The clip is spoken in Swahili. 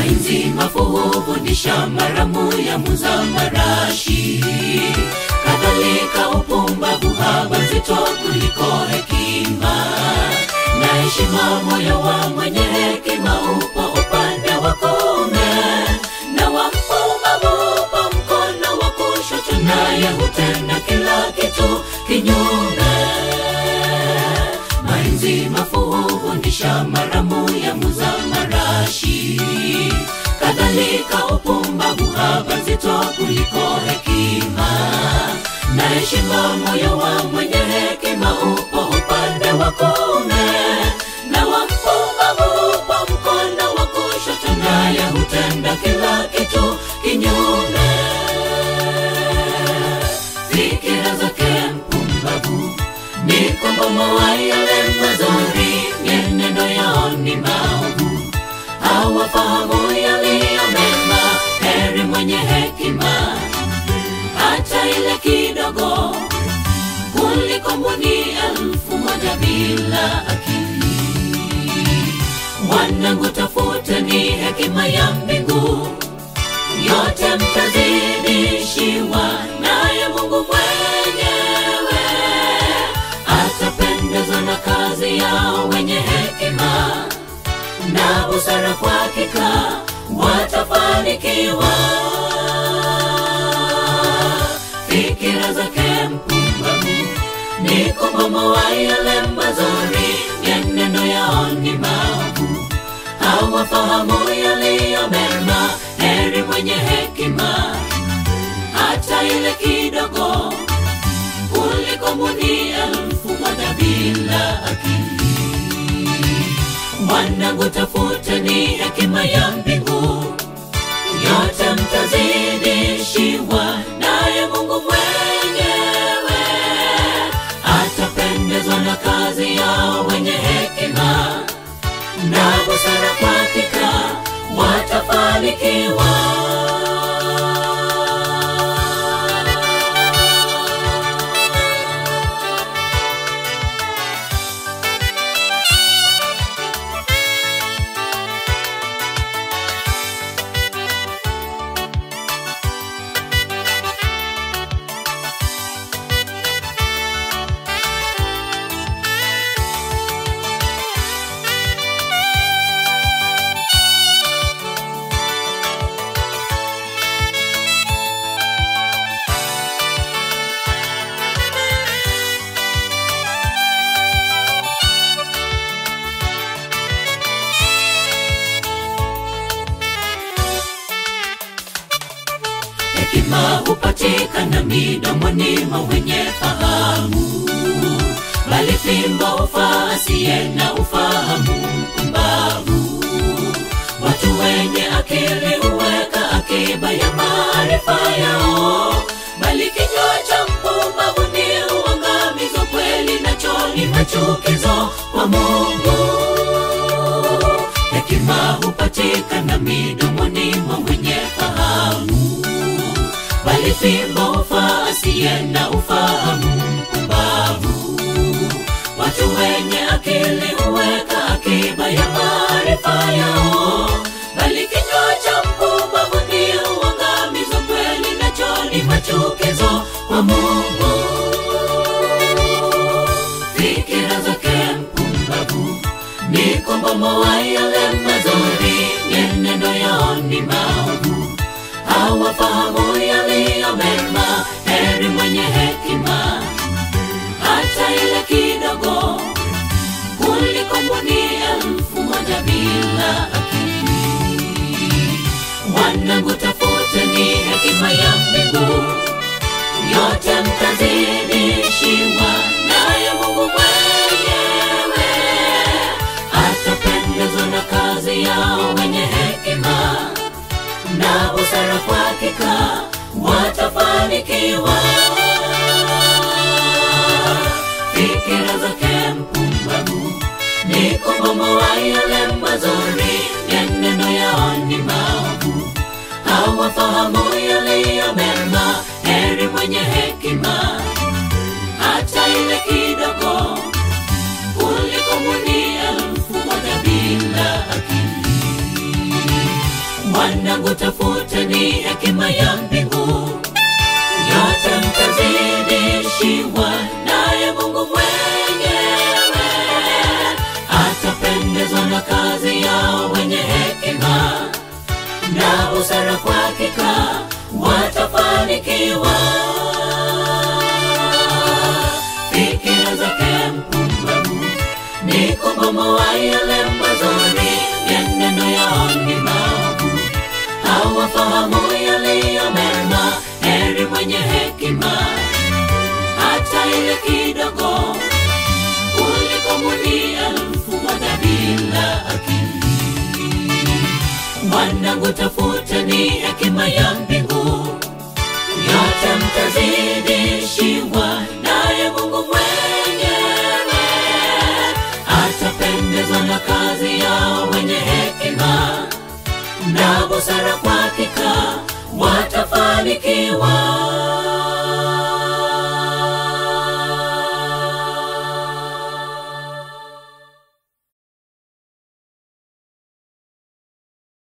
mainzi mafu hufundisha maramu ya muza marashi kadhalika upumbavu haba nzito kuliko hekima na heshima moyo wa mwenye hekima upo upande wa kuume na wa mpumbavu upo mkono wa kushoto naye hutenda kila kitu kinyume mainzi mafu hufundisha maramu ya muza marashi kadhalika upumbavu haba nzito kuliko hekima na heshima moyo wa mwenye hekima upo upande wa kuume na wa mpumbavu upo mkono wa kushoto naye hutenda kila kitu kinyume fikira zake mpumbavu ni kubomoa yale mazuri mienendo yao ni maovu hawafahamu yaliyo mema heri mwenye hekima hata ile kidogo kuliko mbuni elfu moja bila akili wanangu tafuteni hekima ya mbingu yote mtazidishiwa naye mungu mwenyewe atapendezwa na kazi yao wenye hekima na busara kwa hakika watafanikiwa fikira zake mpumbavu ni kubomoa yale mazuri mienendo yao ni maovu hawafahamu yaliyo mema heri mwenye hekima hata ile kidogo kuliko mbuni elfu moja bila akili wanangu tafuteni hekima ya mbingu yote mtazidishiwa naye mungu mwenyewe atapendezwa na kazi yao wenye hekima na busara kwa hakika watafanikiwa hekima hupatikana midomoni mwa wenye fahamu bali fimbo hufaa asiye na ufahamu mpumbavu watu wenye akili huweka akiba ya maarifa yao bali kinywa cha mpumbavu ni uangamizo kweli nacho ni machukizo kwa mungu hekima hupatikana midomoni mwa mwenye fahamu bali fimbo hufaa asiye na ufahamu mpumbavu watu wenye akili huweka akiba ya maarifa yao bali kinywa cha mpumbavu ni uangamizo kweli nacho ni machukizo kwa mungu fikira zake mpumbavu ni kubomoa yale mazuri mienendo yao ni maovu hawafahamu yaliyo mema heri mwenye hekima hata ile kidogo kuliko mbuni elfu moja bila akili wanangu tafuteni hekima ya mbingu yote mtazidishiwa naye mungu mwenyewe atapendezwa na kazi yao wenye hekima na busara kwa hakika watafanikiwa fikira zake mpumbavu ni kubomoa yale mazuri mienendo yao ni maovu hawafahamu yaliyo mema heri mwenye hekima hata ile kidogo kuliko mbuni elfu moja bila akili ni hekima ya mbingu yote mtazidishiwa naye mungu mwenyewe atapendezwa na kazi yao wenye hekima na busara kwa hakika watafanikiwa fikira zake mpumbavu ni kubomoa yale mazuri yeneno yao ni maovu hawafahamu yaliyo mema heri mwenye hekima hata ile kidogo kuliko muni elfu moja bila akili mwanangu tafuteni hekima ya mbingu yote mtazidishiwa